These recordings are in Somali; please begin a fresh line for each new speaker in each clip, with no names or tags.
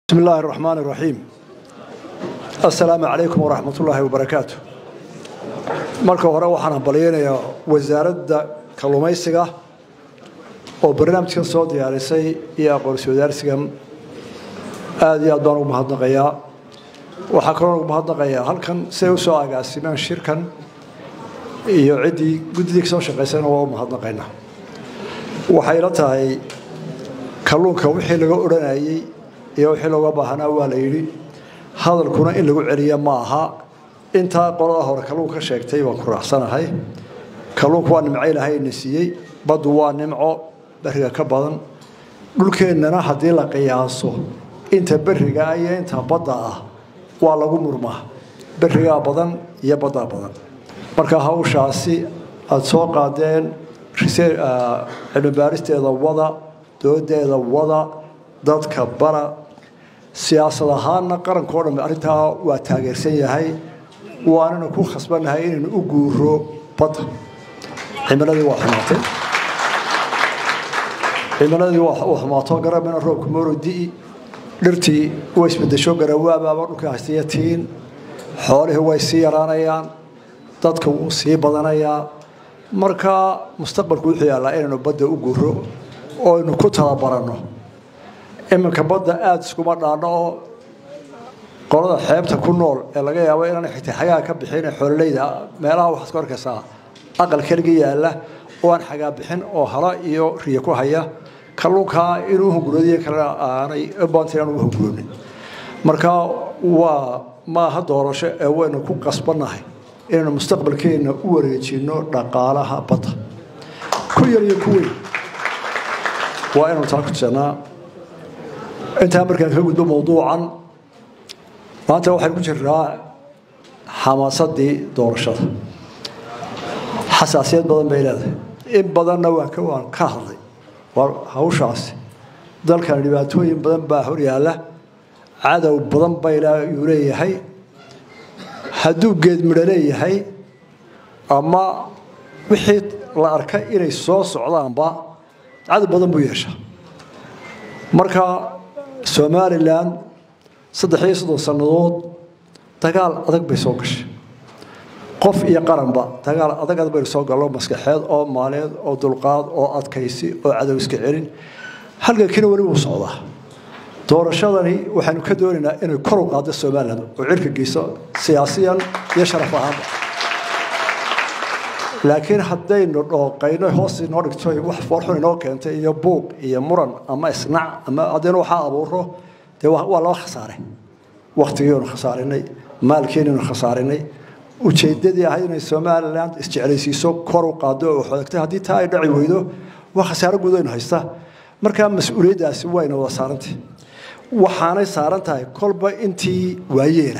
بسم الله الرحمن الرحيم السلام عليكم ورحمة الله وبركاته marka hore waxaan hambalyeynayaa wasaaradda kalluumaysiga oo barnaamijkan soo diyaarisay iyo aqoonsi wadaarsigan aada iyo aad baan ugu mahadnaqayaa waxaa kaloo ugu mahadnaqayaa halkan siday u soo agaasimeen shirkan iyo ciddii guddidii ka soo shaqaysayna waa u mahadnaqaynaa waxay la tahay kalluunka wixii laga odhanayey iyo wixii looga baahanaa waa la yidhi hadalkuna in lagu celiya ma aha intaa qolada hore kalluun ka sheegtay baan ku raacsanahay kalluunku waa nimco ilaahayna siiyey baddu waa nimco beriga ka badan dhulkeennana haddii la qiyaaso inta beriga ah iyo inta badda ah waa lagu murmaa berigaa badan iyo baddaa badan marka hawshaasi aada soo qaadeen cilmi baaristeeda wada doodeeda wada dadka bara siyaasad ahaanna qarankao dhan arrintaa waa taageersan yahay waanana ku khasbannahay inaynu u guuro badda cimiladii waa xumaatay cimiladii waa xumaato garabina roobka mooro di'i dhirtii way isbedesho garawaabaaba dhulka haystiya tiin xoolihii way sii yaraanayaan dadka wuu sii badanayaa marka mustaqbalku wuxuu yaallaa inaynu badda u guuro oo aynu ku talabaranno iminka badda aada iskuma dhaanno oo qolada xeebta ku nool ee laga yaabo inaan xitaa xagaa ka bixin xoololeyda meelaha waxaad ka arkaysaa aqal keliga yaalla oo aan xagaa bixin oo hala iyo riya ku haya kalluunkaa inuu hunguradiyo kalena aanay baanta inaan ugu hunguroonin marka waa maaha doorasho ee waynu ku qasbannahay inaynu mustaqbalkeenna u wareejinno dhaqaalaha badda ku yar iyo ku weyn waa inaynu taa ku tusanaa intaa markaan ka gudbo mawduucan maanta waxaynu ku jiraa xamaasadii doorashada xasaasiyad badan bay leedahay in badanna waan ka waan ka hadlay waa hawshaasi dalkan dhibaatooyin badan baa hor yaalla cadow badan bayuu leeyahay hadduu geed midho leeyahay ama wixii la arkay inay soo socdaanba cadow badan buu yeeshaa marka somalilan saddex iyo soddon sannadood dagaal adag bay soo gashay qof iyo qaranba dagaal adag adag baynu soo gallo maskaxeed oo maaleed oo dulqaad oo adkaysi oo cadow iska celin halgankiina weli wuu socdaa doorashadani waxaynu ka doonaynaa inay kor u qaaddo somalilan oo cirka geyso siyaasiyan iyo sharaf ahaanba laakiin haddaynu dhooqayno hoos inoo dhigto wax foorxun inoo keentay iyo buuq iyo muran ama isnac ama haddaynu waxaa abuuro dee waa laba khasaare waktigiinu khasaarinay maalkiinaynu khasaarinay ujeedadii ahayd inay somalilan isjeclaysiiso kor u qaado oo xodagtay haddii taa ay dhaci weydo waa khasaaro guud aynu haysta markaa mas-uuliyaddaasi wayna wada saarantay waxaanay saaran tahay kolba intii waayeela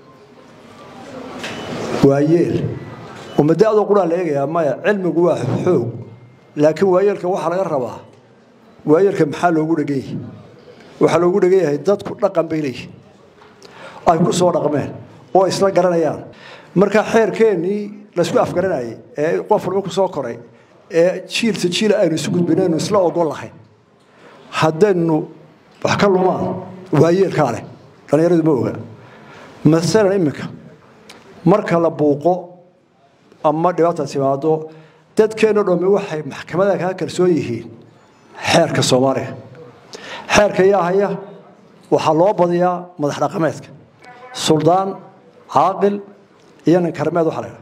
waayeel umadaadoo quraa la eegayaa maya cilmigu waa xoog laakiin waayeelka waxaa laga rabaa waayeelka maxaa loogu dhegan yahay waxaa loogu dhegan yahay dadku dhaqan bay leeyihin ay ku soo dhaqmeen oo isla garanayaan marka xeerkeennii laysku afgaranayay ee qof walba ku soo koray ee jiilta jiil aynu isu gudbinaynu isla ogol lahayn haddaynu wax ka lumaan waayeelkaa leh dhallinyaradu ma oga masalan iminka marka la buuqo ama dhibaata timaado dadkeenno dhammi waxay maxkamada kaa kalsoon yihiin xeerka soomaaliya xeerka yaa haya waxaa loo badiyaa madax dhaqameedka suldaan caaqil iyo nin karmeed waxa la ydhaha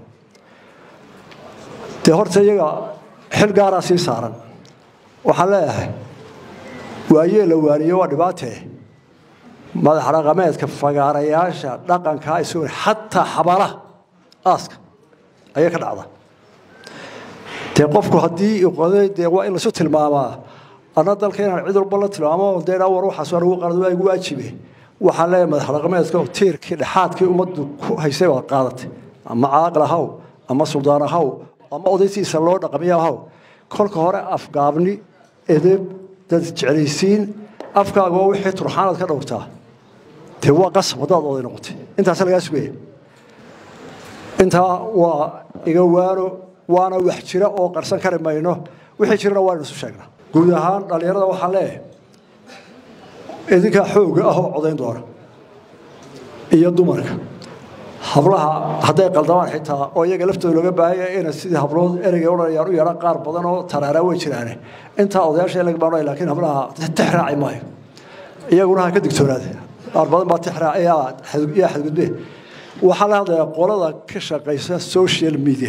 dee horta iyaga xil gaaraa sii saaran waxaan leeyahay waayee la waaniyo waa dhibaatee madax dhaqameedka fagaarayaasha dhaqankaa isu xataa xabaalaha aaska ayay ka dhacda dee qofku haddii qoday dee waa in laisu tilmaamaa ana dalka inaan cid walba la tilmaamo dee war waxaas waa lagu qalad waa igu waajibe waxaan leeyahay madax dhaqameedka tiirkii dhexaadkii ummaddu ku haysay baad qaadatay ama caaqil ahaw ama suldaan ahaw ama odaysiisa loo dhaqamiya ahaw kolka hore afgaabni edeb dad jeclaysiin afkaaga waa wixii turxaanaad ka dhowrtaa dee waa qasab haddaad oday noqotay intaas lagaa sugaya intaa waa iga waano waana wax jira oo qarsan kari mayno wixii jirana waa isu sheegnaa guud ahaan dhallinyarada waxaan leeyahay idinkaa xooga ah oo codayn doona iyo dumarka hablaha hadday qaldamaan xitaa oo iyaga laftooda looga baahanya ina sidii hablood ereyga odhanayaan u yeedhaan qaar badan oo taraaraa way jiraane intaa odayaasha laga baanay laakiin hablaha tix raaci maayo iyaguna ha ka digtoonaade qaar badan baa tix raac yaa xadgudbe waxaa la hadlayaa qolada ka shaqaysa social media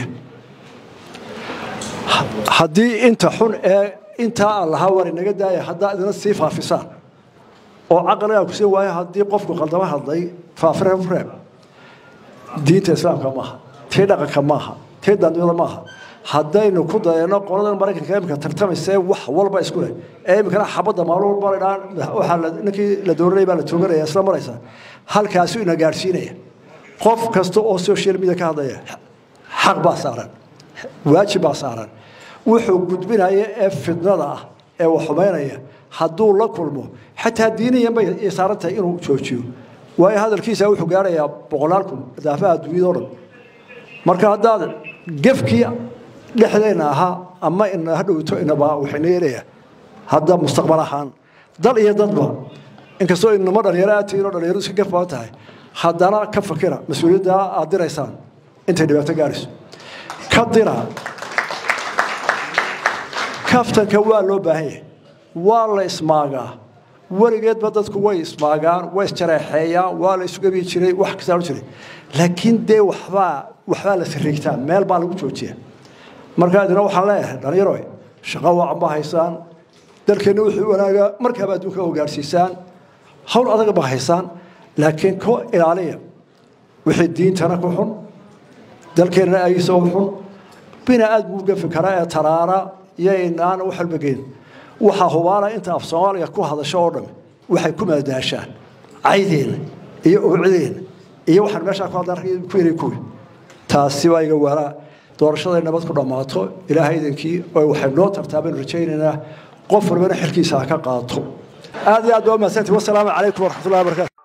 haddii inta xun ee intaa aan lahaa war inaga daaya haddaa idina sii faafisaan oo caqligaa ku sii waayo haddii qofku qaldama hadlay faafreeb diinta islaamka maaha tii dhaqanka maaha tii dandiyada maaha haddaynu ku dayano qoladan maraykanka imika tartamaysee wax walba isku leh ee imikana xabadda maalin walba la dhaan waxaa ninkii la dooranaya baa la tooganaya isla maraysa halkaasuu ina gaadhsiinaya qof kasta oo social media ka hadlaya xaq baa saaran waajib baa saaran wuxuu gudbinaya ee fidnada ah ee wax xumaynaya hadduu la kulmo xataa diiniyan bay saaran tahay inuu joojiyo waayo hadalkiisa wuxuu gaarayaa boqolaal kun daafaha adduunyada o dhan marka haddaad gefkii dhexdeenna ahaa ama ina hadhowto inaba waxayna yeelaya hadda mustaqbal ahaan dal iyo dadba inkastoo inama dhalinyaro aad tihiin oo dhalinyaro iska gef badan tahay haddana ka fakira mas-uuliyadda aad diraysaan intay dhibaato gaarayso ka dira kaftanka waa loo baahan yahay waa la ismaagaa weligeedba dadku way ismaagaan way isjareexeeyaan waa la isugabi jiray wax kastaa jiray laakiin dee waxbaa waxbaa la sariigtaa meel baa lagu joojiya markaa idina waxaan leeyahay dhalinyaro shaqo wacan ba haysaan dalkeenna wuxuu wanaagaa markaaba adduunka oo gaadhsiisaan hawl adaga ba haysaan laakiin ku ilaaliya wixii diintana ku xun dalkeenna agiisa u xun bina aad buu gafi karaa ee taraara iyo inaan wax walba geyn waxaa hubaala inta af soomaaliga ku hadasho oo dham waxay ku maadaashaan caydeena iyo uucideena iyo waxaan meeshaa ku hadlaan ku yiri kuwi taasi waa iga waaraa doorashaday nabad ku dhammaato ilaahay idinkii oo waxay noo tartaa baynu rajaynaynaa qof walbana xilkiisa ha ka qaato aad iyo aad waa mahadsantii wasalaamu calaykum waraxmatullahi wabarakatu